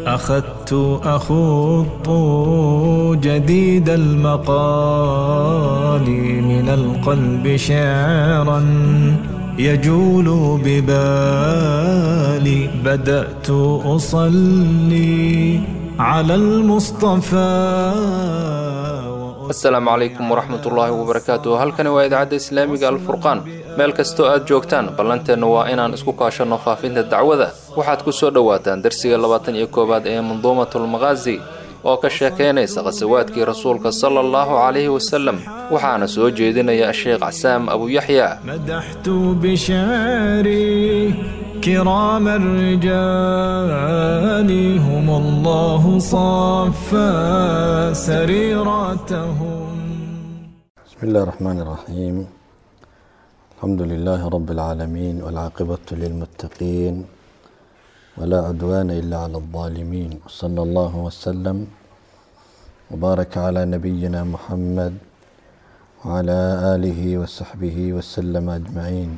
أخذت أخوض جديد المقال من القلب شعرا يجول ببالي بدأت أصلي على المصطفى asalaamu calaykum waraxmatullaahi wabarakaatu halkani waa idaacadda islaamiga alfurqaan meel kastoo aad joogtaan ballanteenna waa inaan isku kaashanno faafinta dacwada waxaad ku soo dhowaataan darsiga labaatan iyo koowaad ee manduumatulmaqaasi oo ka sheekaynaysa khasawaadkii rasuulka sala allahu calayhi wasalem waxaana soo jeedinaya sheekh casaam abuyaxya مدحت بشعري كرام الرجال هم الله صفى سريرتهم بسم الله الرحمن الرحيم الحمد لله رب العالمين والعاقبة للمتقين ولا عدوان إلا على الظالمين صلى الله وسلم وبارك على نبينا محمد وعلى آله وصحبه وسلم أجمعين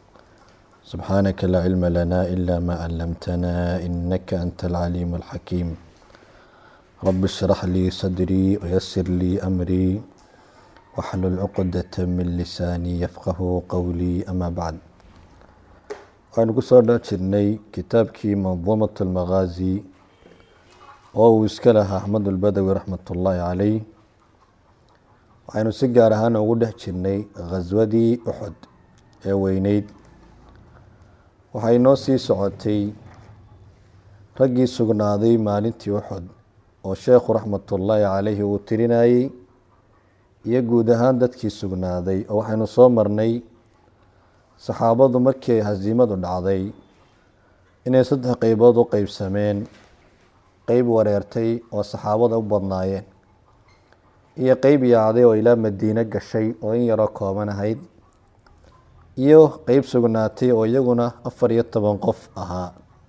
سبحانك لا علم لنا إلا ما علمتنا إنك أنت العليم الحكيم رب اشرح لي صدري ويسر لي أمري waxlul cuqdata min lisaanii yafqahu qowlii ama bacd waxaynu ku soo dha jirnay kitaabkii manduumat almaqaazi oo uu iska lahaa axmed ulbadawi raxmat ullaahi caleyh waxaynu si gaar ahaan ugu dhex jirnay khaswadii uxud ee weyneyd waxay noo sii socotay raggii sugnaaday maalintii uxud oo sheekhu raxmatullaahi caleyhi uu tirinayey iyo guud ahaan dadkii sugnaaday oo waxaynu soo marnay saxaabadu markii ay hasiimadu dhacday inay saddex qeybood u qeybsameen qeyb wareertay oo saxaabada u badnaayeen iyo qeyb yaacday oo ilaa madiine gashay oo in yaroo kooban ahayd iyo qeyb sugnaatay oo iyaguna afar iyo toban qof ahaa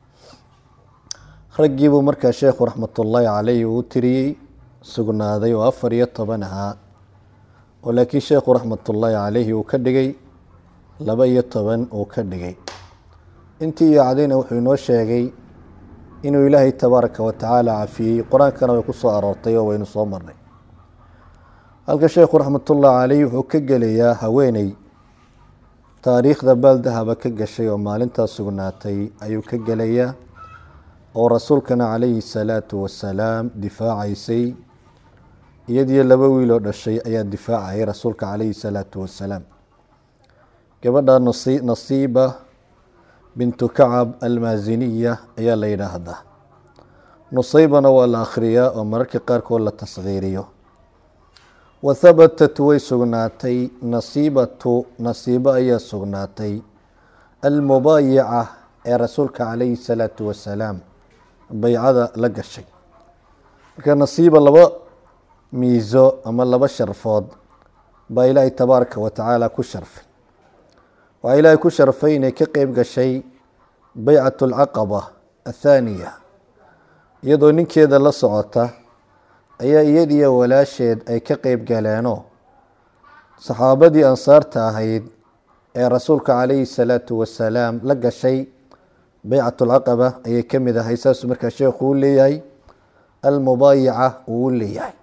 raggiibuu markaa sheekhu raxmatullaahi caleyhi uu tiriyey sugnaaday oo afar iyo toban ahaa oo laakiin sheekhu raxmatullaahi caleyhi uu ka dhigay laba iyo toban uu ka dhigay intii yaacdayna wuxuu inoo sheegay inuu ilaahay tabaaraka wa tacaala cafiyey qur-aankana way ku soo aroortay oo waynu soo marnay halka sheekhu raxmatullaahi caleyhi wuxuu ka gelayaa haweeney taariikhda baaldahaba ka gashay oo maalintaas sugnaatay ayuu ka gelayaa oo rasuulkana calayhi salaatu wasalaam difaacaysay iyadiyo laba wiil oo dhashay ayaa difaacayay rasuulka calayhi salaatu wasalaam gabadha nasiiba bintu kacab almaasiniya ayaa la yidhaahdaa nusaybana waa la akhriyaa oo mararka qaarkood la taskhiiriyo wa habatat way sugnaatay nasiibatu nasiibo ayaa sugnaatay almubaayica ee rasuulka calayhi salaatu wasalaam baycada la gashay marka nasiiba laba miiso ama laba sharfood baa ilaahay tabaaraka wa tacaala ku sharfay waxaa ilaahay ku sharfay inay ka qeyb gashay beycat alcaqaba athaaniya iyadoo ninkeeda la socota ayaa iyadiyo walaasheed ay ka qeyb galeenoo saxaabadii ansaarta ahayd ee rasuulka calayhi salaatu wasalaam la gashay beycat alcaqaba ayay ka mid ahay saasuu markaa sheekhu u leeyahay almubaayica uu u leeyahay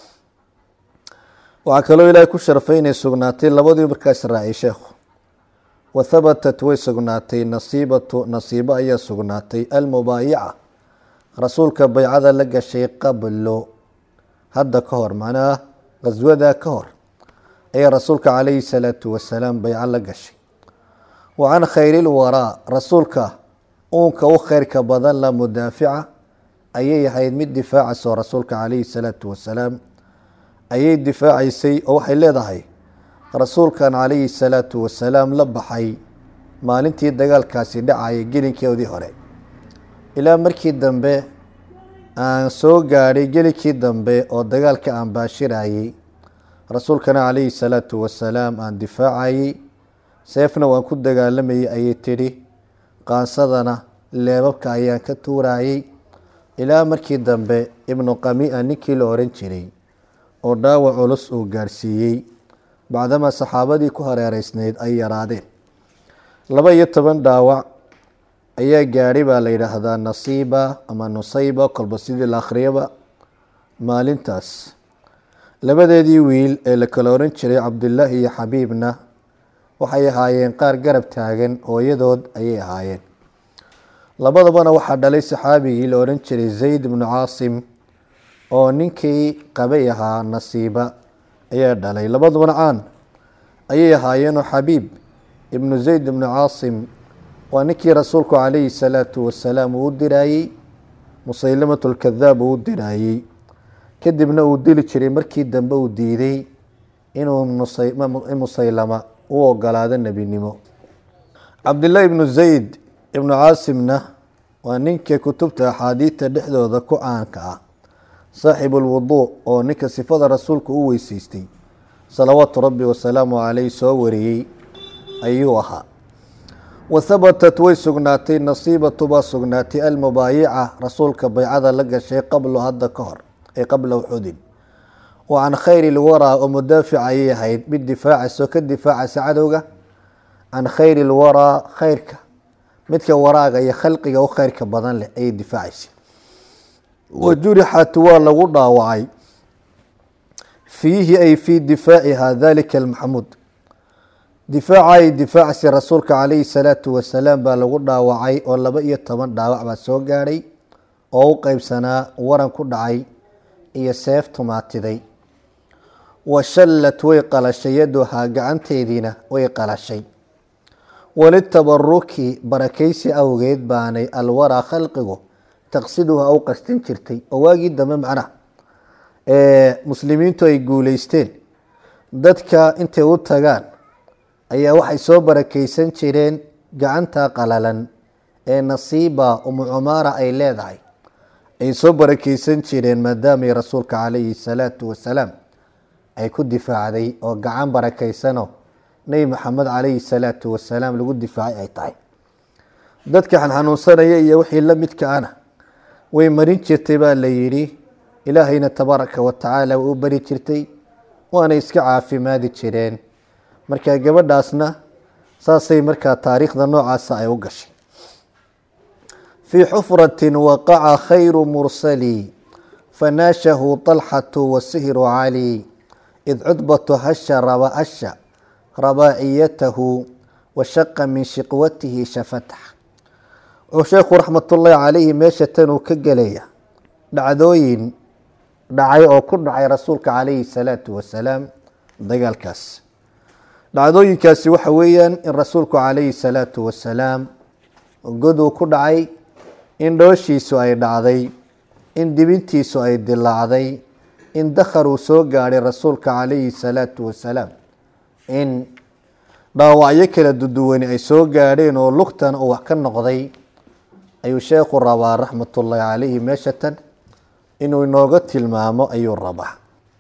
waxaa kaloo ilaahay ku sharfay inay sugnaatay labadii markaas raacay sheekhu wa habatat way sugnaatay nasiibatu nasiibo ayaa sugnaatay almubaayica rasuulka baycada la gashay qablo hadda ka hor macnaha khaswadaa ka hor ayaa rasuulka calayhi salaatu wasalaam bayco la gashay wa can khayrilwaraa rasuulka uunka u kheyrka badan la mudaafica ayay ahayd mid difaacaysoo rasuulka calayhi salaatu wasalaam ayay difaacaysay oo waxay leedahay rasuulkan calayhi salaatu wasalaam la baxay maalintii dagaalkaasi dhacayay gelinkeedii hore ilaa markii dambe aan soo gaadhay gelinkii dambe oo dagaalka aan baashirayey rasuulkana calayhi salaatu wasalaam aan difaacayey seefna waan ku dagaalamayay ayay tidhi qaansadana leebabka ayaan ka tuurayey ilaa markii dambe ibnu qami'a ninkii la oran jiray oo dhaawac culus uu gaadhsiiyey bacdamaa saxaabadii ku hareereysneyd ay yaraadeen laba iyo toban dhaawac ayaa gaadhay baa la yidhaahdaa nasiiba ama nusayba kolba sidii la akhriyaba maalintaas labadeedii wiil ee la kala oran jiray cabdulaahi iyo xabiibna waxay ahaayeen qaar garab taagan hooyadood ayay ahaayeen labadabana waxaa dhalay saxaabigii la oran jiray zayd ibnu caasim oo ninkii qabay ahaa nasiiba ayaa dhalay labadabana caan ayay ahaayeenoo xabiib ibnu zayd ibnu caasim waa ninkii rasuulku calayhi salaatu wasalaam uu u diraayey musaylamatu lkadaab uu u diraayey kadibna uu dili jiray markii dambe uu diiday inuu musaylama u ogolaado nebinimo cabdillaahi ibnu zayd ibnu caasimna waa ninka kutubta axaadiidta dhexdooda ku caanka ah saaxibu lwuduu oo ninka sifada rasuulka u weyseystay salawaatu rabbi wasalaamu caleyh soo wariyey ayuu ahaa wahabatat way sugnaatay nasiibatu baa sugnaatay almubaayica rasuulka baycada la gashay qablo hadda ka hor ay qabla uxudin wa can khayri lwaraa oo mudaafic ayay ahayd mid difaacayso ka difaacaysa cadowga can khayri lwaraa khayrka midka waraaga iyo khalqiga u khayrka badan leh ayay difaacaysa wa jurixat waa lagu dhaawacay fiihi ay fii difaaciha dalika almaxmuud difaaca ay difaacsi rasuulka calayhi salaatu wasalaam baa lagu dhaawacay oo laba iyo toban dhaawac baa soo gaadhay oo u qeybsanaa waran ku dhacay iyo seef tumaatiday wa shallad way qalashay yaduhaa gacanteediina way qalashay walitabaruki barakaysi awgeed baanay alwaraa khalqigu taqsiduha u qastin jirtay oo waagii dambe macnaha muslimiintu ay guuleysteen dadka intay u tagaan ayaa waxay soo barakeysan jireen gacanta qalalan ee nasiiba umu cumaara ay leedahay ay soo barakeysan jireen maadaamay rasuulka calayhi salaatu wasalaam ay ku difaacday oo gacan barakeysano nebi maxamed calayhi salaatu wasalaam lagu difaacay ay tahay dadka xanxanuunsanaya iyo wixii la midka ana way marin jirtay baa la yidhi ilaahayna tabaaraka wa tacaala way u bari jirtay waana iska caafimaadi jireen marka gabadhaasna saasay markaa taariikhda noocaasa ay u gashay fii xufratin waqaca khayru mursali fanaashahu طalxatu wasihru cali id cudbatu hasha raba hasha rabaaciyatahu washaqa min shiqwatihi shafatax wuxuu sheekhu raxmatullaahi calayhi meesha tanuu ka gelaya dhacdooyin dhacay oo ku dhacay rasuulka calayhi salaatu wasalaam dagaalkaas dhacdooyinkaasi waxa weeyaan in rasuulku calayhi salaatu wasalaam goduu ku dhacay in dhooshiisu ay dhacday in dibintiisu ay dilaacday in dakhar uu soo gaadhay rasuulka calayhi salaatu wasalaam in dhaawacyo kala duduwani ay soo gaadheen oo lugtan uu wax ka noqday ayuu sheekhu rabaa raxmatullaahi calayhi meeshatan inuu inooga tilmaamo ayuu rabaa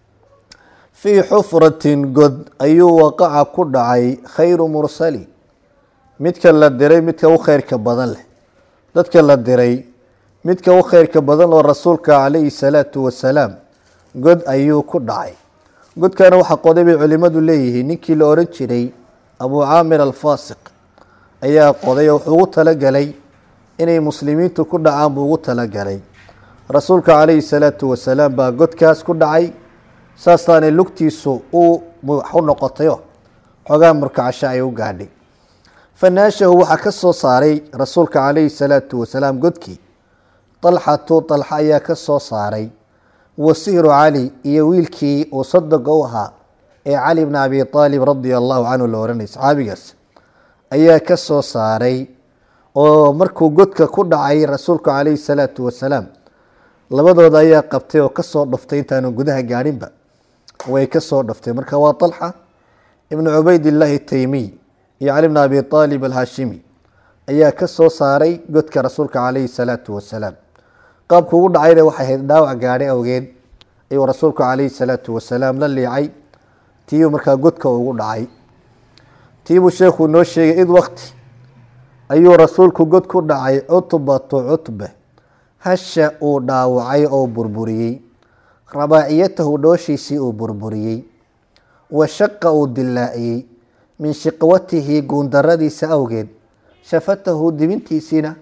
fii xufratin god ayuu waqaca ku dhacay khayru mursali midka la diray midka u kheyrka badan leh dadka la diray midka u kheyrka badan oo rasuulka calayhi salaatu wasalaam god ayuu ku dhacay godkana waxaa qoday bay culimadu leeyihiin ninkii la oran jiray abuu caamir alfaasiq ayaa qoday oo wuxuu ugu talagalay inay muslimiintu ku dhacaan buu ugu talagalay rasuulka calayhi salaatu wasalaam baa godkaas ku dhacay saasaanay lugtiisu u u noqotayo xoogaa murkacasho ay u gaadhay fanaashahu waxaa ka soo saaray rasuulka calayhi salaatu wasalaam godkii dalxatu dalxa ayaa ka soo saaray wasihru cali iyo wiilkii uu sadoga u ahaa ee cali bni abi aalib radia allahu canhu la oranay saxaabigaas ayaa ka soo saaray oo markuu godka ku dhacay rasuulku calayhi salaatu wasalaam labadooda ayaa qabtay oo kasoo dhaftay intaanu gudaha gaadhinba way kasoo dhaftay marka waa طalxa ibnu cubaydillaahi taymiy iyo cali bn abi aalib alhashimi ayaa ka soo saaray godka rasuulka calayhi salaatu wasalaam qaabku ugu dhacayna waxay ahayd dhaawac gaadhay awgeed ayuu rasuulku calayhi salaatu wasalaam la liicay tiibuu markaa godka ugu dhacay tiibuu sheekhu noo sheegay id wakti ayuu rasuulku god ku dhacay cutbatu cutbe hasha uu dhaawacay oo burburiyey rabaaciyatahu dhooshiisii uu burburiyey wa shaqa uu dilaaciyey min shiqwatihi guundaradiisa awgeed shafatahu dibintiisiina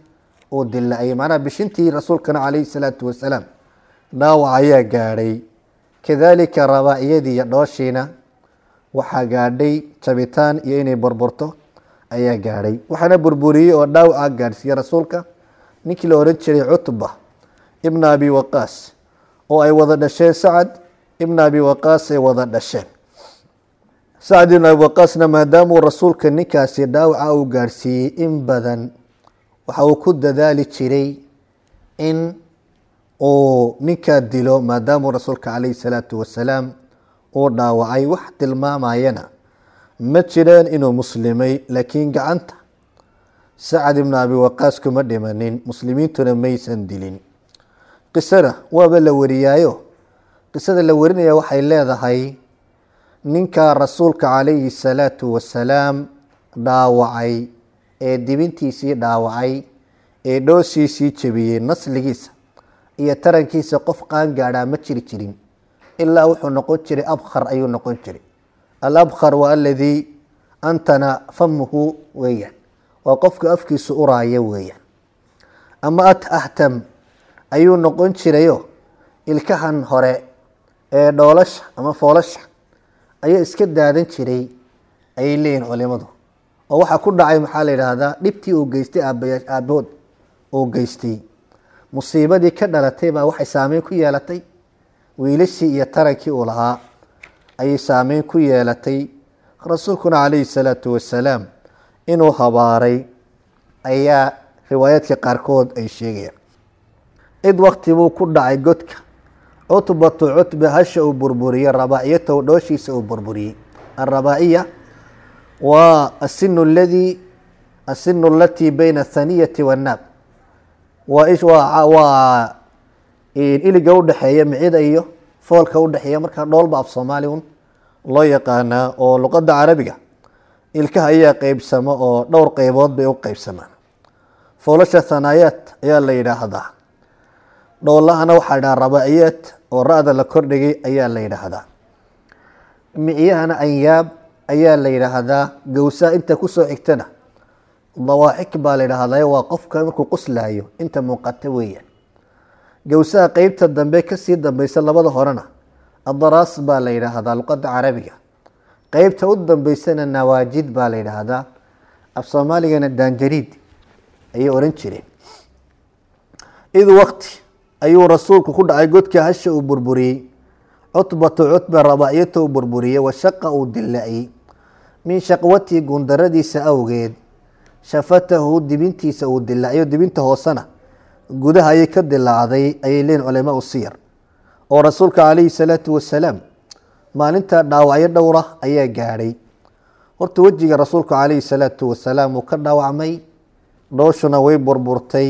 uu dila-ay macnaha bishintii rasuulkana calayhi salaatu wasalaam dhaawac ayaa gaadhay kadaalika rabaa-iyadii iyo dhooshiina waxaa gaadhay jabitaan iyo inay burburto ayaa gaadhay waxaana burburiyey oo dhaawaca gaadhsiiyey rasuulka ninkii la ohan jiray cutba ibna abi waqaas oo ay wada dhasheen sacad ibna abi waqaas ay wada dhasheen sacad ibn abi waqaasna maadaamuu rasuulka ninkaasi dhaawaca uu gaadhsiiyey in badan waxa uu ku dadaali jiray in uu ninkaa dilo maadaamuu rasuulka calayhi salaatu wasalaam uu dhaawacay wax tilmaamayana ma jireen inuu muslimay laakiin gacanta sacad ibnu abi waqaas kuma dhimanin muslimiintuna maysan dilin qisada waaba la wariyaayo qisada la warinaya waxay leedahay ninkaa rasuulka calayhi salaatu wasalaam dhaawacay ee dibintiisii dhaawacay ee dhoosiisii jebiyey nasligiisa iyo tarankiisa qof qaan gaadhaa ma jiri jirin ilaa wuxuu noqon jiray abkhar ayuu noqon jiray alabkhar waa aladii antana famuhu weeyaan waa qofka afkiisu uraaya weeyaan ama at ahtam ayuu noqon jirayo ilkahan hore ee dhoolasha ama foolasha ayaa iska daadan jiray ayay leeyihin culimadu oo waxaa ku dhacay maxaa la yidhaahdaa dhibtii uu geystay aabaya aabahood uu geystay musiibadii ka dhalatay baa waxay saameyn ku yeelatay wiilashii iyo tarankii uu lahaa ayay saameyn ku yeelatay rasuulkuna calayhi salaatu wasalaam inuu habaaray ayaa riwaayaadka qaarkood ay sheegayaan cid wakti buu ku dhacay godka cutbatu cutbe hasha uu burburiyey rabaa-iyatahu dhooshiisa uu burburiyey alrabaa-iya waa asinu ladii asinu alatii bayna athaniyati wannaab waa waa iliga udhexeeya micida iyo foolka udhexeeya markaa dhoolba af soomaali un loo yaqaanaa oo luqadda carabiga ilkaha ayaa qeybsama oo dhowr qeybood bay u qeybsamaan foolasha thanaayaat ayaa la yidhaahdaa dhoolahana waxaa la dhaha rabaa-iyaat oo ra-da la kordhigay ayaa la yidhaahdaa miciyahana anyaab ayaa la yidhaahdaa gowsaha inta kusoo xigtana dawaaxik baa la yidhaahdaa waa qofka markuu qoslaayo inta muuqata weeyaan gowsaha qeybta dambe kasii dambeysa labada horena adaraas baa la yidhaahdaa luqadda carabiga qeybta u dambeysana nawaajid baa la yidhaahdaa af soomaaligana daanjariid ayay oran jireen id waqti ayuu rasuulku ku dhacay godka hasha uu burburiyey cutbatu cutba rabaa-iyata uu burburiyey washaqa uu dila-iyey min shaqwatii gundaradiisa awgeed shafatahu dibintiisa uu dilaaciyo dibinta hoosena gudaha ayay ka dilaacday ayay leeyihin culamaa u siyar oo rasuulka calayhi salaatu wasalaam maalinta dhaawacyo dhowra ayaa gaadhay horta wejiga rasuulka calayhi salaatu wasalaam uu ka dhaawacmay dhooshuna way burburtay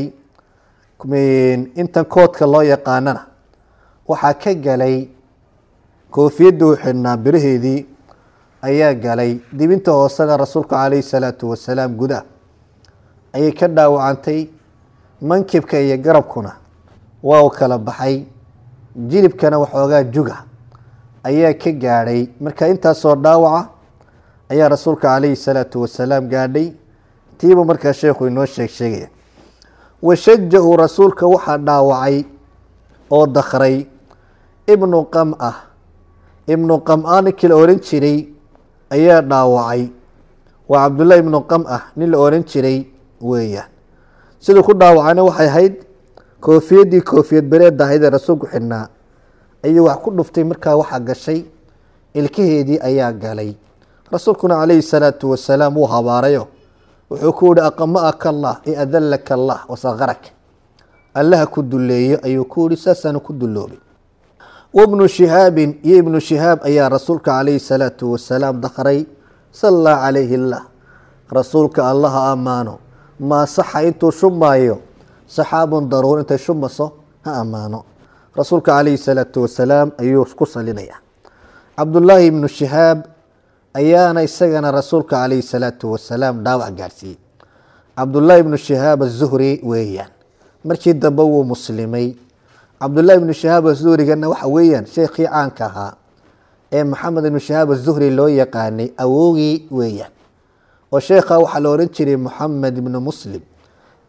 intan koodka loo yaqaanana waxaa ka galay koofiyadda u xidhnaa biraheedii ayaa galay dibinta hoosena rasuulka calayhi salaatu wasalaam gudaha ayay ka dhaawacantay mankibka iyo garabkuna waa u kala baxay jilibkana waxoogaa juga ayaa ka gaadhay marka intaasoo dhaawaca ayaa rasuulka calayhi salaatu wasalaam gaadhay tiibu markaa sheekhu inoo sheeg sheegaya washaja-u rasuulka waxaa dhaawacay oo dakray ibnu qam-a ibnu qam-a ninkii la ohan jiray ayaa dhaawacay waa cabdullahi ibnu qam-a nin la ohan jiray weeyaan siduu ku dhaawacayna waxay ahayd koofiyaddii koofiyad bereedda ahayd ee rasuulku xidhnaa ayuu wax ku dhuftay markaa waxaa gashay ilkaheedii ayaa galay rasuulkuna calayhi salaatu wasalaam wuu habaarayo wuxuu ku yihi aqama-aka allah i adallaka allah wasakarak allaha ku duleeyo ayuu ku yihi saasaanu ku duloobay wabnu shihaabin iyo ibnu shihaab ayaa rasuulka calayhi salaatu wasalaam dakray sala calayhi llah rasuulka allaha ammaano maa saxa intuu shumaayo saxaabun daruur intay shumaso ha ammaano rasuulka calayhi salaatu wasalaam ayuu ku salinaya cabdullaahi ibnu shihaab ayaana isagana rasuulka calayhi salaatu wasalaam dhaawac gaadhsiiyey cabdullaahi ibnu shihaab azuhri weeyaan markii dambe wuu muslimay cabdullahi ibnu shihaab azuhrigana waxa weeyaan sheekhii caanka ahaa ee maxamed ibnu shihaab azuhri loo yaqaanay awowgii weeyaan oo sheekha waxaa la ohan jiray moxamed ibnu muslim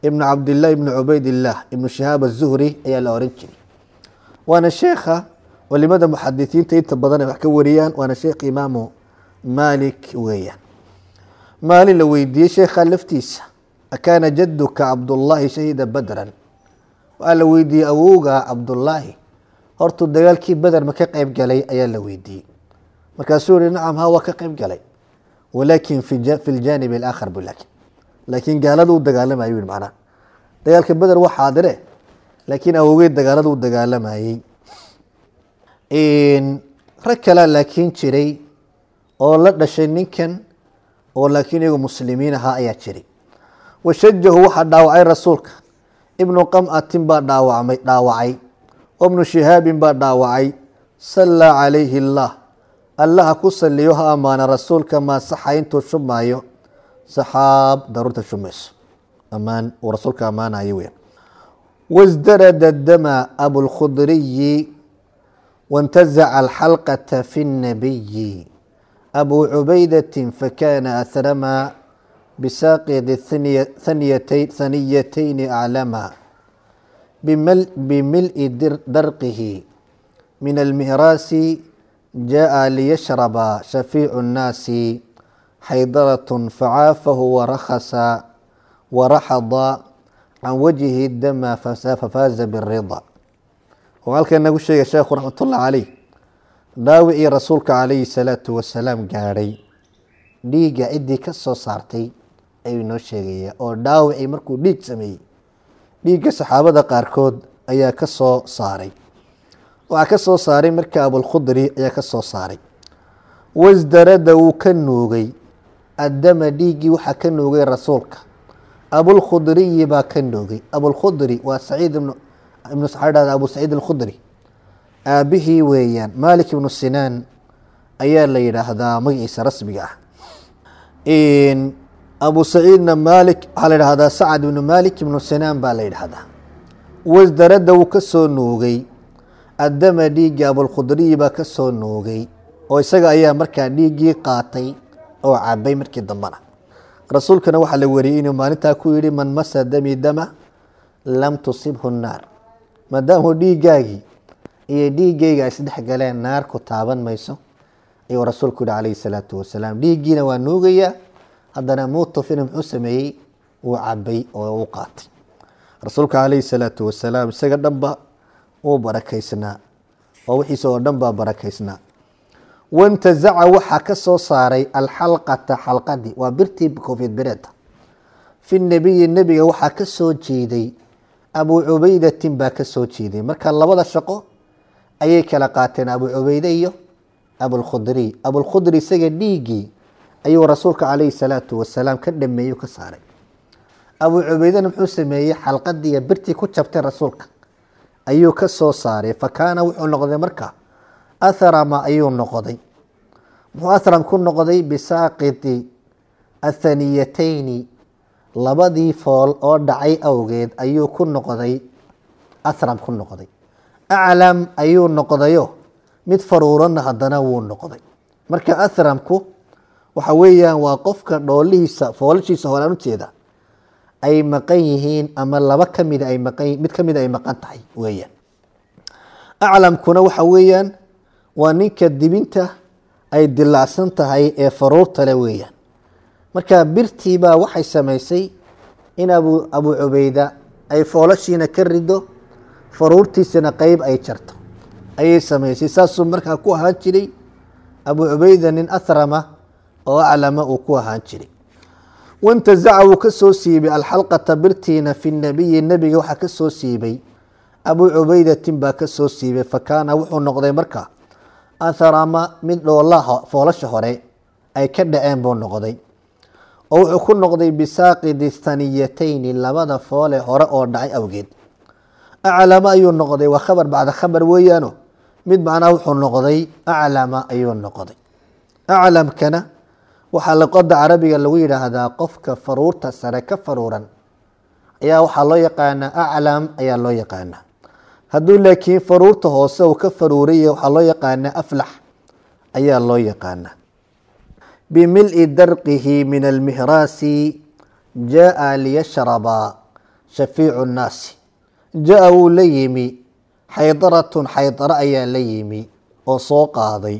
ibnu cabdillaah ibnu cubaydillaah ibnu shahaab azuhri ayaa la oran jiray waana sheekha culimada muxadisiinta inta badan ay wax ka wariyaan waana sheekh imaamu maalik weeyaan maalin la weydiiyey sheekha laftiisa akaana jaduka cabdullaahi shahida badran waa la weydiiyey awowga cabdullaahi hortuu dagaalkii beder ma ka qeyb galay ayaa la weydiiyey markaasuu yihi nacam ha waa ka qeyb galay walaakin fi ljaanib alaakhar bu laakin laakiin gaalada u dagaalamayo yihi macnaha dagaalka beder waa xaadire laakiin awowgeed dagaalada u dagaalamayey rag kalea laakiin jiray oo la dhashay ninkan oo laakiin iyagu muslimiin ahaa ayaa jiray washajahu waxaa dhaawacay rasuulka ibnu qam'atin baa dhaawacmay dhaawacay wabnu shihaabin baa dhaawacay sallaa calayhi allah allaha ku saliyo ha ammaana rasuulka maa saxa intuu shubmaayo saxaab daruurta shumayso ammaan uu rasuulka ammaanayo weya wasdarada dama abulkhudriyi wantazaca alxalqata fi nnabiyi abu cubaydatin fakana ahrama bisaaqidi haniyatayni aclama bimil'i darqihi min almihraasi jaءa liyashraba shafiicu الnaasi xaydaratn facaafahu warakasa waraxada can wajhi dama fafaaza birida oo halkan nagu sheegay sheekhu raxmat ullah caleyh dhaawicii rasuulka calayhi salaatu wasalaam gaadhay dhiigga ciddii ka soo saartay ayuu inoo sheegaya oo dhaawicii markuu dhiig sameeyey dhiigga saxaabada qaarkood ayaa ka soo saaray waxaa ka soo saaray marka abulkhudri ayaa ka soo saaray wasdarada wuu ka nuugay addama dhiiggii waxaa ka nuugay rasuulka abulkhudriyi baa ka nuugay abulkhudri waa saciid ibnu ibnu saxaadhada abu saciid alkhudri aabihii weeyaan malik ibnu sinaan ayaa la yidhaahdaa magaciisa rasmiga ah abu saciidna malik waxaa la yidhahdaa sacad ibnu malik ibnu sinaan baa la yidhaahdaa wasdarada wuu ka soo nuugay addama dhiiggii abulkhudriyi baa ka soo nuugay oo isaga ayaa markaa dhiiggii qaatay oo cabay markii dambena rasuulkana waxaa la wariyey inuu maalintaa ku yihi man masa dami dama lam tusibhu naar maadaamuu dhiiggaagii iyo dhiiggayga isdhex galeen naar ku taaban mayso ayuu rasuulku yihi calayhi salaatu wasalaam dhiiggiina waa nuugayaa haddana muutufina muxuu sameeyey wuu cabay oo u qaatay rasuulka calayhi salaatu wasalaam isaga dhanba wuu barakaysnaa oo wixiisa oo dhan baa barakaysnaa wantazaca waxaa ka soo saaray alxalqata xalqadii waa birtii koofiyad bereeda fi nebiyi nebiga waxaa ka soo jeeday abu cubaydatin baa ka soo jeeday marka labada shaqo ayay kala qaateen abu cubayde iyo abulkhudriy abulkhudri isaga dhiiggii ayuu rasuulka calayhi salaatu wasalaam ka dhameeyey ka saaray abu cubaydena muxuu sameeyey xalqadiiyo birtii ku jabtay rasuulka ayuu ka soo saaray fa kaana wuxuu noqday marka athrama ayuu noqday muxuu athram ku noqday bisaaqiti athaniyatayni labadii fool oo dhacay awgeed ayuu ku noqday athram ku noqday aclam ayuu noqdayo mid faruurana haddana wuu noqday marka athramku waxa weeyaan waa qofka dhoolihiisa foolashiisa horaan ujeeda ay maqan yihiin ama laba kamida ay maqan mid kamida ay maqan tahay weeyaan aclamkuna waxa weeyaan waa ninka dibinta ay dilacsan tahay ee faruurta le weeyaan marka birtiibaa waxay samaysay in abu abu cubayda ay foolashiina ka rido faruurtiisana qeyb ay jarto ayay samaysay saasuu markaa ku ahaan jiray abu cubayda nin athrama oo aclama uu ku ahaan jiray wantazaca wuu ka soo siibay alxalqata birtiina fi nabiyi nebiga waxaa ka soo siibay abu cubaydatin baa ka soo siibay fa kaana wuxuu noqday marka athrama mid dhoolaha foolasha hore ay ka dhaceen buu noqday oo wuxuu ku noqday bisaaqidi thaniyatayni labada foole hore oo dhacay awgeed aclama ayuu noqday waa khabar bacda khabar weeyaano mid macnaha wuxuu noqday aclama ayuu noqday aclamkana waxaa luqada carabiga lagu yidhaahdaa qofka faruurta sare ka faruuran ayaa waxaa loo yaqaanaa aclam ayaa loo yaqaanaa hadduu laakiin faruurta hoose uu ka faruuraya waxaa loo yaqaanaa aflax ayaa loo yaqaanaa bimil'i darqihi min almihraasi jaa liyashraba shafiicu nnaasi ja-a wuu la yimi xaydaratun xaydaro ayaa la yimi oo soo qaaday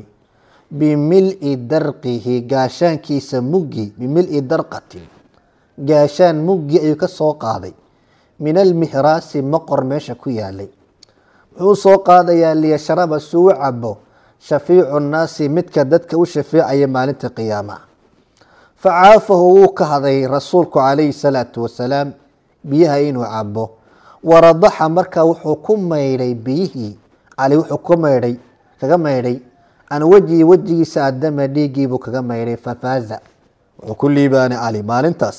bimil-i darqihi gaashaankiisa muggi bimil-i darqatin gaashaan muggi ayuu ka soo qaaday min almihraasi maqor meesha ku yaalay wuxuu soo qaadayaa liyashraba suu u cabo shafiicu nnaasi midka dadka u shafeecaya maalinta qiyaamaha facaafahu wuu ka haday rasuulku calayhi salaatu wasalaam biyaha inuu cabo waradaxa markaa wuxuu ku maydhay biyihii cali wuxuu ku maydhay kaga maydhay can wejhi wejigiisa adama dhiiggiibuu kaga maydhay fafaaza wuxuu ku liibaanay cali maalintaas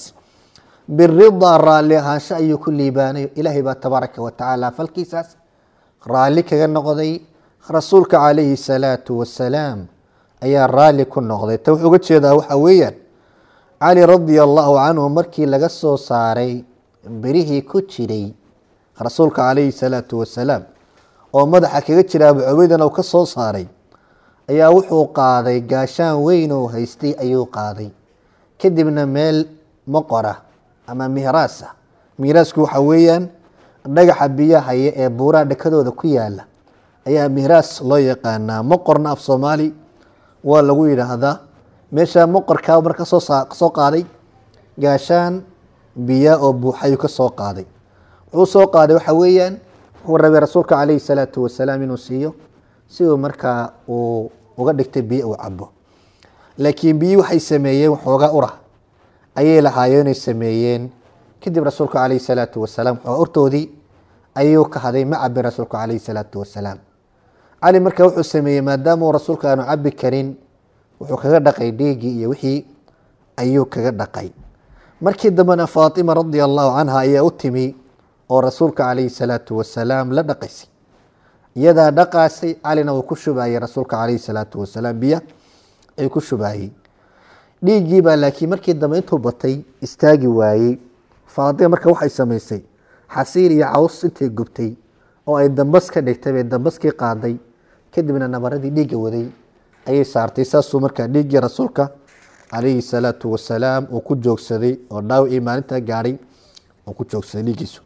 biridaa raalli ahaansho ayuu ku liibaanay ilaahay baa tabaaraka wa tacaala falkiisaas raalli kaga noqday rasuulka calayhi salaatu wasalaam ayaa raalli ku noqday ta wuxuu uga jeedaa waxa weeyaan cali radia allahu canhu markii laga soo saaray berihii ku jiray rasuulka calayhi salaatu wasalaam oo madaxa kaga jira abu cubeydana uu ka soo saaray ayaa wuxuu qaaday gaashaan weyn oo haystay ayuu qaaday kadibna meel moqora ama mihraasa mihraasku waxa weeyaan dhagaxa biyahaya ee buuraha dhakadooda ku yaala ayaa mihraas loo yaqaanaa moqorna af soomaali waa lagu yidhaahdaa meesha moqorkaa mar kasoo kasoo qaaday gaashaan biya oo buuxayuu ka soo qaaday wuxuu soo qaaday waxa weeyaan wuxuu rabay rasuulka calayhi salaatu wasalaam inuu siiyo si uu markaa uu uga dhigtay biyo uu cabo laakiin biyi waxay sameeyeen waxoogaa ura ayay lahaayeen inay sameeyeen kadib rasuulka calayhi salaatu wasalaam waxoogaa urtoodii ayuu ka haday ma cabin rasuulka calayhi salaatu wasalaam cali marka wuxuu sameeyey maadaama uu rasuulka aanu cabi karin wuxuu kaga dhaqay dhiiggii iyo wixii ayuu kaga dhaqay markii dambena faatima radia allahu canha ayaa u timi oo rasuulka calayhi salaatu wasalaam la dhaqaysay iyadaa dhaqaasay calina uu ku shubayey rasuulka calayhi salaatu wasalaam biya ayuu ku shubayey dhiiggiibaa laakiin markii dambe intuu batay istaagi waayey faatima marka waxay samaysay xasiir iyo caws intay gubtay oo ay dambas ka dhigtay bay dambaskii qaaday kadibna nabaradii dhiigga waday ayay saartay saasuu markaa dhiiggii rasuulka calayhi salaatu wasalaam uu ku joogsaday oo dhaawicii maalintaa gaadhay uu ku joogsaday dhiiggiisu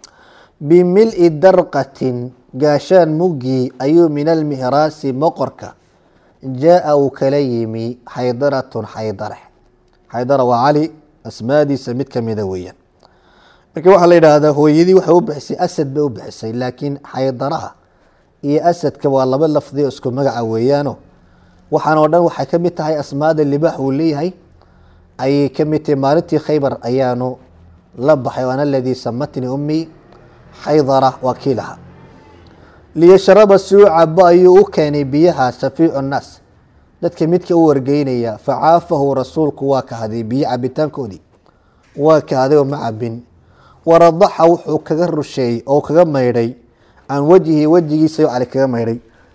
bimil-i darqatin gaashaan muggii ayuu min almihraasi moqorka jaa-a uu kala yimi xaydaratun xaydare xaydara waa cali asmaadiisa mid kamida weeyaan marka waxaa la yidhaahdaa hooyadii waxay u bixisay asad bay u bixisay laakiin xaydaraha iyo asadka waa laba lafdi oo isku magaca weeyaano waxaan oo dhan waxay ka mid tahay asmaada libaax uu leeyahay ayay ka mid tahay maalintii khaybar ayaanu la baxay ana aladii samatnii ummii xaydara waa kii lahaa liyashraba si u cabo ayuu u keenay biyaha shafiicu nnaas dadka midka u wargeynaya facaafahu rasuulku waa kahaday biyo cabitaankoodii waa kahaday oo ma cabin waradaxa wuxuu kaga rusheeyey oo kaga maydhay can wejhi wejigiisa cali kaga maydhay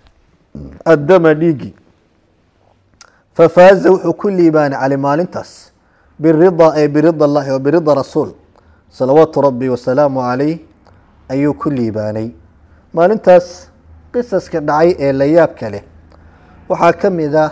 addama dhiigi fafaaza wuxuu ku liibaanay cali maalintaas birida ee birida allahi wa birida rasuul salawaatu rabbi wasalaamu calayh ayuu ku liibaanay maalintaas qisaska dhacay ee la yaabka leh waxaa ka mid ah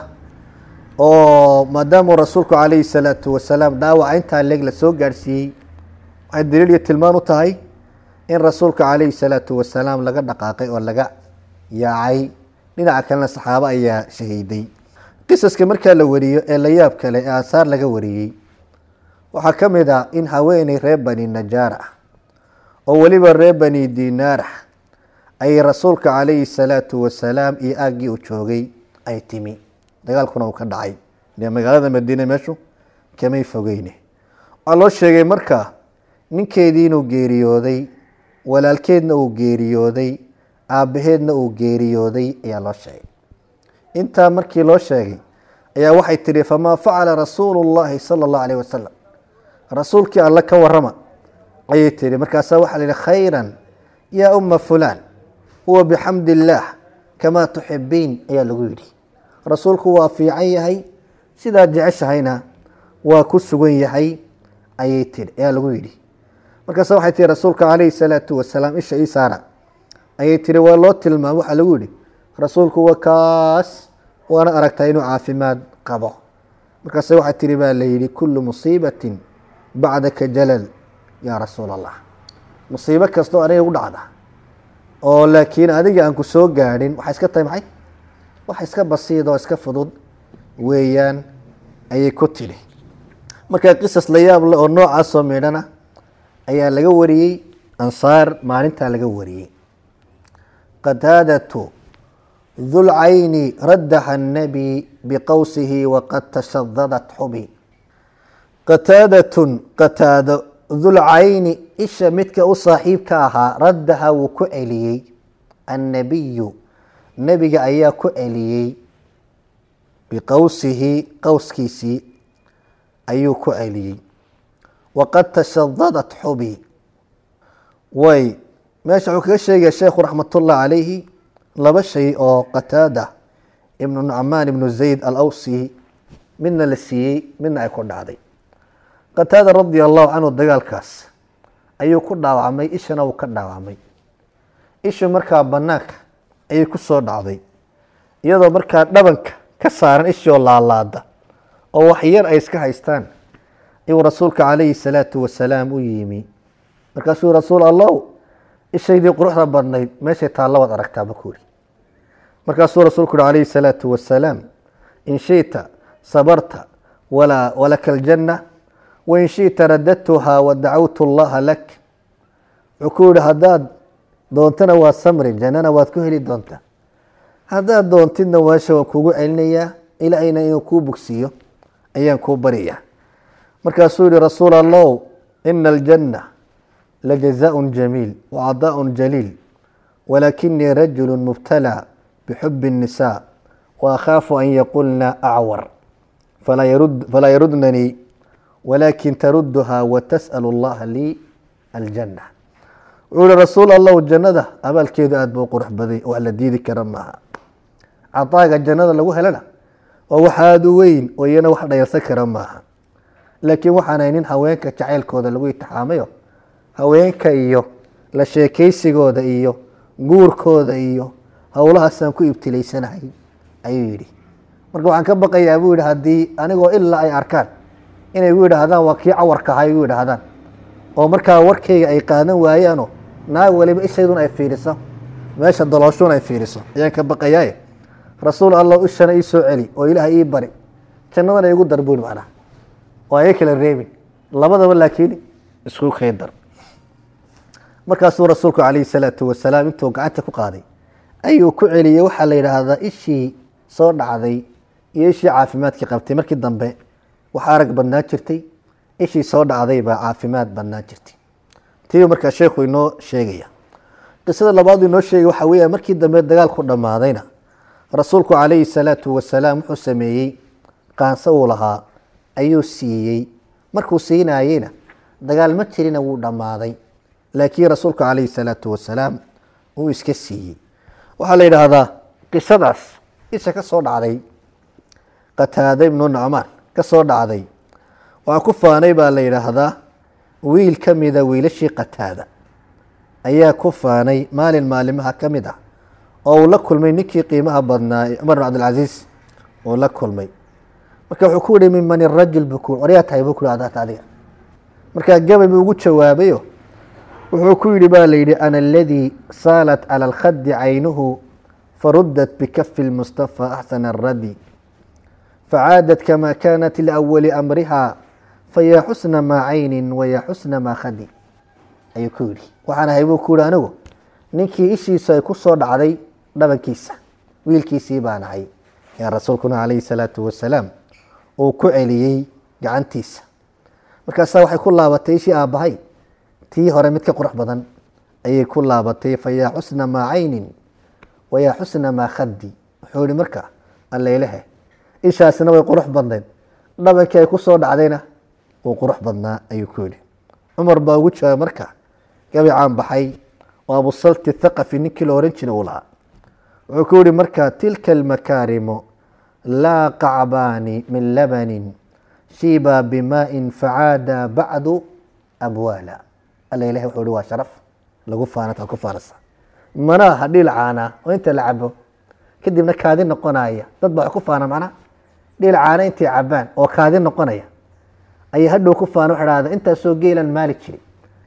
oo maadaamuu rasuulku calayhi salaatu wasalaam dhaawaca intaa leeg la soo gaadhsiiyey waxay daliil iyo tilmaan u tahay in rasuulka calayhi salaatu wasalaam laga dhaqaaqay oo laga yaacay dhinaca kalena saxaabo ayaa shahiiday qisaska markaa la wariyo ee la yaab kale ee aasaar laga wariyey waxaa ka mid ah in haweeney reer bani najaar ah oo weliba reer bani dinaar ah ay rasuulka calayhi salaatu wasalaam iyo aaggii uu joogay ay timi dagaalkuna uu ka dhacay dee magaalada madiine meeshu kamay fogeyne waxaa loo sheegay marka ninkeedii inuu geeriyooday walaalkeedna uu geeriyooday aabbaheedna uu geeriyooday ayaa loo sheegay intaa markii loo sheegay ayaa waxay tihi famaa facala rasuulu llahi sala allahu alayh wasalam rasuulkii alle ka warama ayay tihi markaasaa waxaa la yihi khayran yaa uma fulaan huwa bixamdi illaah kamaa tuxibiin ayaa lagu yidhi rasuulku waa fiican yahay sidaad jeceshahayna waa ku sugan yahay ayay tihi ayaa lagu yidhi markaasa waxay tihi rasuulka calayhi salaatu wasalaam isha ii saara ayay tihi waa loo tilmaam waxaa lagu yihi rasuulku waa kaas waana aragtaa inuu caafimaad qabo markaase waxay tihi baa la yihi kullu musiibatin bacdaka jalal yaa rasuul allah musiibo kastoo aniga u dhacda oo laakiin adiga aan ku soo gaadhin waxay iska tahay maxay wax iska basiid oo iska fudud weeyaan ayay ku tidhi marka qisas la yaab leh oo noocaasoo midhana ayaa laga wariyey ansaar maalintaa laga wariyey qataadatu dulcayni raddaxa annabi biqowsihi waqad tashadadat xubi qataadatun qataado dulcayni isha midka u saaxiibka ahaa raddaha wuu ku celiyey annabiyu nebiga ayaa ku celiyey biqowsihi qowskiisii ayuu ku celiyey waqad tashadadat xubi way meesha wuxuu kaga sheegaya sheekhu raxmatullah calayhi laba shay oo qataada ibnu nucmaan ibnu zayd alawsi midna la siiyey midna ay ku dhacday qataada radia allahu canhu dagaalkaas ayuu ku dhaawacmay ishana wuu ka dhaawacmay ishu markaa banaanka ayay ku soo dhacday iyadoo markaa dhabanka ka saaran ishoo laalaada oo wax yar ay iska haystaan ayuu rasuulka calayhi salaatu wasalaam u yimi markaasuu rasuul allow ishaydii quruxda badnayd meeshay taallo waad aragtaaba ku yidhi markaasuu rasuulku uhi calayhi salaatu wasalaam in shita sabarta walaa walaka aljanna wain shita radadtuhaa wa dacawtu allaha lak wuxuu ku yihi haddaad doontana waad samri jannana waad ku heli doontaa haddaad doontidna waasha waan kuugu celinayaa ilaahayna inuu kuu bogsiiyo ayaan kuu baryayaa markaasuu yihi rasuul allow ina aljanna lajazaaء jamiil wacadaaء jaliil walakinii rajulu mubtalى bxub الnisaa waakhaafu an yaqulna acwar falaa yarudnanii walakin taruduha watasأl اllaha lii aljanة wuxuu yihi rasuul allow jannada abaalkeedu aad buu qurux baday wax la diidi kara maaha cadaaga jannada lagu helana waa wax aada u weyn oo iyana wax dhayalsan kara maaha laakiin waxaan haynin haweenka jacaylkooda lagu itixaamayo haweenka iyo la sheekaysigooda iyo guurkooda iyo howlahaasaan ku ibtilaysanahay ayuu yidhi marka waxaan ka baqayaa buu yihi haddii anigoo ilaa ay arkaan inay gu yidhaahdaan waa kii cawarka ahaa gu yidhaahdaan oo markaa warkayga ay qaadan waayaanoo naag waliba ishaydun ay fiiriso meesha dolooshuun ay fiiriso ayaan ka baqayaaye rasuul allah ishana ii soo celi oo ilaah ii bari jannadana igu dar buuri macnaha oo ay kala reebin labadaba laakiin isku kaydar markaasuu rasuulku calayhi salaatu wasalaam intuu gacanta ku qaaday ayuu ku celiyey waxaa la yidhaahdaa ishii soo dhacday iyo ishii caafimaadkii qabtay markii dambe wax arag badnaa jirtay ishii soo dhacday baa caafimaad badnaa jirtay tii markaa sheekhu inoo sheegaya qisada labaadu inoo sheegay waxaa weeya markii dambe dagaalku dhammaadayna rasuulku calayhi salaatu wasalaam wuxuu sameeyey qaanso uu lahaa ayuu siiyey markuu siinayeyna dagaal ma jirina wuu dhammaaday laakiin rasuulku calayhi salaatu wasalaam uu iska siiyey waxaa la yidhaahdaa qisadaas isha ka soo dhacday qataada ibnu nucmaan ka soo dhacday waxaa ku faanay baa la yidhaahdaa wiil ka mida wiilashii qataada ayaa ku faanay maalin maalimaha ka mid ah oo uu la kulmay ninkii qiimaha badnaa ee cumar bin cabdilcasiis uu la kulmay marka wuxuu ku yihi min man irajul buu ku waryaa tahay buu ku adaata adiga markaa gabay buu ugu jawaabayo wuxuu ku yihi ba la yidhi ana aladii saalat cala alkhadi caynuhu farudat bikafi lmustafa axsana aradi facaadat kama kanat liawali amriha fayaa xusna maa caynin wayaa xusna maa khadi ayuu ku yihi waxaan ahay buu ku yihi anigu ninkii ishiisu ay ku soo dhacday dhabankiisa wiilkiisii baan ahay yaa rasuulkuna calayhi salaatu wasalaam uu ku celiyey gacantiisa markaasaa waxay ku laabatay ishii aabbahay tii hore mid ka qurux badan ayay ku laabatay fayaa xusna maa caynin wayaa xusna maa khadi wuxuu yihi marka alleylehe ishaasina way qurux badnayd dhabankii ay ku soo dhacdayna wuu qurux badnaa ayuu ku yihi cumar baa ugu jawaabay marka gabicaan baxay oo abusalti thaqafi ninkii la ohan jiray uu lahaa wuxuu ku yihi marka tilka almakaarimu laa qacbaani min labanin shiiba bimaa'in facaada bacdu abwaala alla ilahi wuxuu yihi waa sharaf lagu faanata ku faanasa mana aha dhiil caana oo inta la cabo kadibna kaadi noqonaya dad baa ku faana macnaha dhiil caana intay cabaan oo kaadi noqonaya ayay hadhow ku faana waxa dhahda intaasoo geelan maali jiri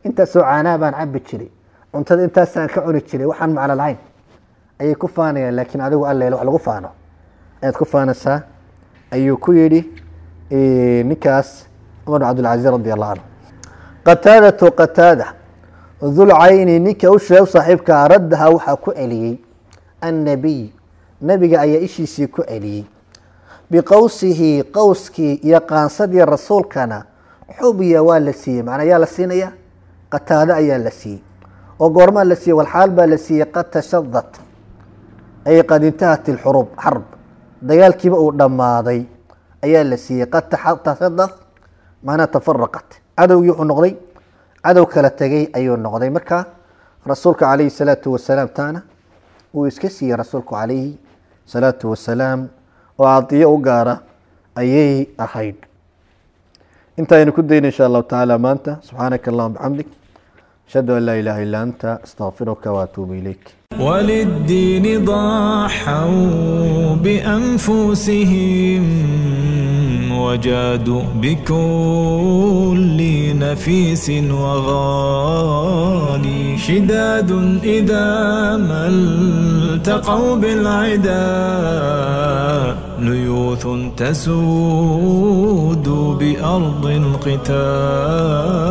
intaasoo caanaa baan cabi jiray cuntada intaasaan ka cuni jiray waxaan macno lahayn ayay ku faanayaan laakiin adigu alleel wax lagu faano ayaad ku faanaysaa ayuu ku yidhi ninkaas cumar bin cabdilcaziz radi allahu canhu qataadatu qataada dulcayni ninka u sheeg saaxiibkaa raddaha waxaa ku celiyey annabiy nabiga ayaa ishiisii ku celiyey biqowsihi qowskii iyo qaansadii rasuulkana xubiya waa la siiyey macnaa yaa la siinaya qataado ayaa la siiyey oo goormaa la siiyey walxaal baa la siiyey qad tashadat ay qad intahat ilxurub xarb dagaalkiiba uu dhammaaday ayaa la siiyey qad tashadat macnaa tafaraqat cadowgii wuxuu noqday cadow kala tegay ayuu noqday marka rasuulka calayhi salaatu wasalaam taana wuu iska siiyey rasuulku calayhi salaatu wasalaam oo cadiyo u gaara ayay ahayd intaaynu ku dayna insha allahu tacaala maanta subxaanaka allahuma bixamdik ashhadu an laa ilaha illa anta astaqfiruka waatuubu ilayk وللدين ضحوا بأنفسهم وجادوا بكل نفيس وغالي شداد إذا ما التقوا بالعدا ليوث تسود بأرض القتال